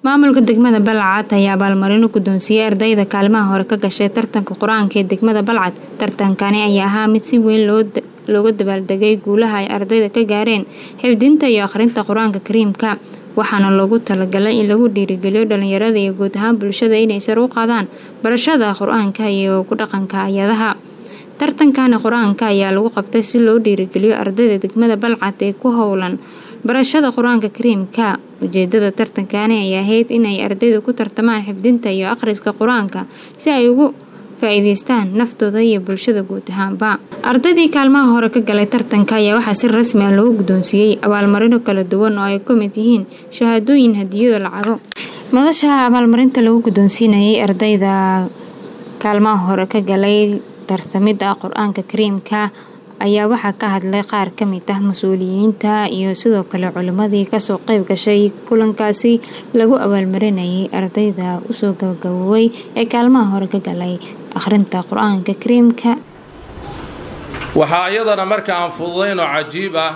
maamulka degmada balcad ayaa abaalmarino guddoonsiiyey ardayda kaalimaha hore ka gashay tartanka qur-aanka ee degmada balcad tartankani ayaa ahaa mid si weyn looga dabaaldegay guulaha ay ardayda ka gaareen xifdinta iyo akhrinta qur-aanka kariimka waxaana loogu talagalay in lagu dhiirigeliyo dhalinyarada iyo guud ahaan bulshada inay sar u qaadaan barashada qur-aanka iyo ku dhaqanka ayadaha tartankani qur-aanka ayaa lagu qabtay si loo dhiirigeliyo ardayda degmada balcad ee ku howlan barashada qur-aanka kariimka ujeedada tartankani ay ahayd inay ardaydu ku tartamaan xifdinta iyo akhriska qur-aanka si ay ugu faa-iideystaan naftooda iyo bulshada guud ahaanba ardaydii kaalmaha hore ka galay tartanka ayaa waxaa si rasmi ah loogu guddoonsiiyey abaalmarino kala duwan oo ay ka mid yihiin shahaadooyin hadiyado lacago madasha abaalmarinta lagu guddoonsiinayay ardayda kaalmaha hore ka galay tartamida qur-aanka kariimka ayaa waxaa ka hadlay qaar ka mid ah mas-uuliyiinta iyo sidoo kale culimmadii kasoo qeyb gashay kulankaasi lagu abaalmarinayay ardayda usoo gabagaboobay ee kaalmaha hore ka galay akhrinta qur-aanka kariimka waxaa iyadana marka aan fududaynoo cajiib ah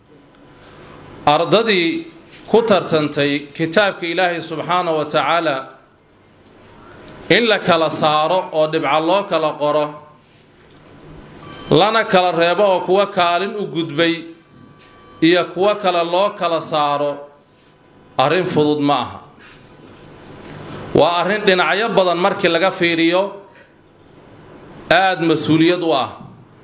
ardadii ku tartantay kitaabka ilaahay subxaana wa tacaala in la kala saaro oo dhibca loo kala qoro lana kala reebo oo kuwa kaalin u gudbay iyo kuwo kale loo kala saaro arrin fudud ma aha waa arrin dhinacyo badan markii laga fiiriyo aada mas-uuliyad u ah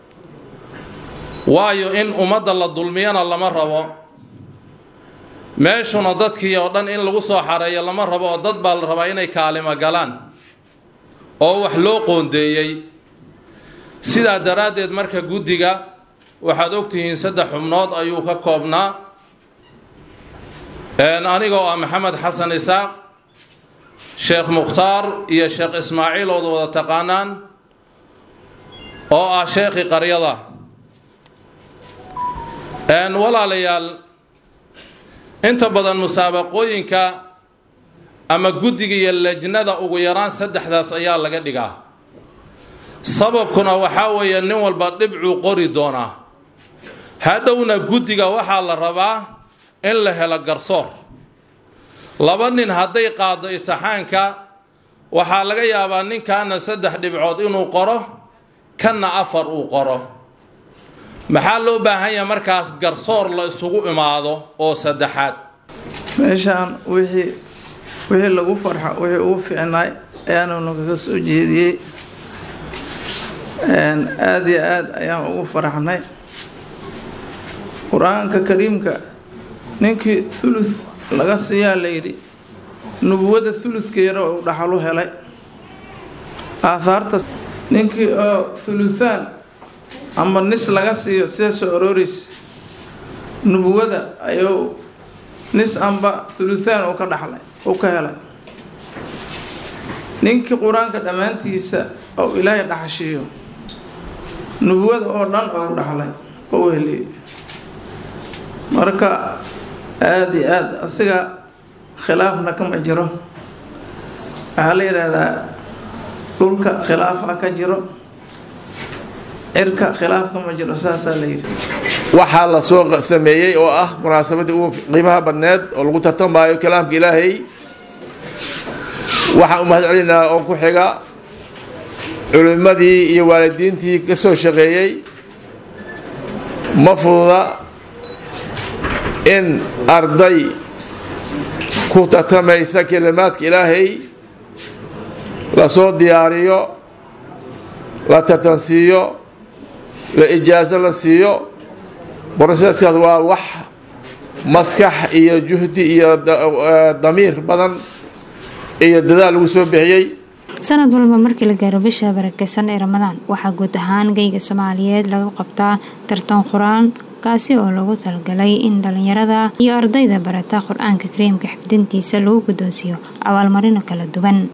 waayo in ummadda la dulmiyana lama rabo meeshuna dadkii oo dhan in lagu soo xareeyo lama rabo oo dad baa la rabaa inay kaalimo galaan oo wax loo qoondeeyey sidaa daraaddeed marka guddiga waxaad ogtihiin saddex xubnood ayuu ka koobnaa anigoo ah maxamed xasan isaaq sheekh mukhtaar iyo sheekh ismaaciil ood wada taqaanaan oo ah sheekhii qaryada walaalayaal inta badan musaabaqooyinka ama guddiga iyo lejnada ugu yaraan saddexdaas ayaa laga dhigaa sababkuna waxaa weeye nin walba dhibcuu qori doonaa hadhowna guddiga waxaa la rabaa in la helo garsoor laba nin hadday qaado itixaanka waxaa laga yaabaa ninkaana saddex dhibcood inuu qoro kanna afar uu qoro maxaa loo baahan yahay markaas garsoor la isugu imaado oo saddexaad meeshaan wixii wixii lagu farxo wixii ugu fiicnaay ayaanunu kaga soo jeediyey aada iyo aada ayaan ugu faraxnay qur-aanka kariimka ninkii thuluth laga siiyaa layidhi nubuwadda thuluthkeeda uu dhaxalu helay aahaarta ninkii oo thuluthaan ama nis laga siiyo sida soo arooreysa nubuwada ayuu nis amba thuluthaan uu ka dhaxlay uu ka helay ninkii qur-aanka dhammaantiisa oo ilaahay dhaxashiiyo nubuwada oo dhan oo dhaxlay oo heliyey marka aada iyo aada asiga khilaafna kama jiro waxaa la yidhaahdaa dhulka khilaafa ka jiro cirka khilaaf kama jiro saasaa la yidhi waxaa la soo sameeyey oo ah munaasabadii ugu qiimaha badneed oo lagu tartamaayo kalaamka ilaahay waxaan u mahad celinaa oo ku xiga culimmadii iyo waalidiintii ka soo shaqeeyey ma fududa in arday ku tartamaysa kelimaadka ilaahay lasoo diyaariyo la tartansiiyo la ijaaso la siiyo broseskaas waa wax maskax iyo juhdi iyo damiir badan iyo dadaal lagu soo bixiyey sanad walba markii la gaaro bisha barakeysan ee ramadaan waxaa guud ahaan geyga soomaaliyeed laga qabtaa tartan qur-aan kaasi oo lagu talagalay in dhalinyarada iyo ardayda barata qur-aanka kariimka xifdintiisa lagu guddoonsiiyo abaalmarino kala duwan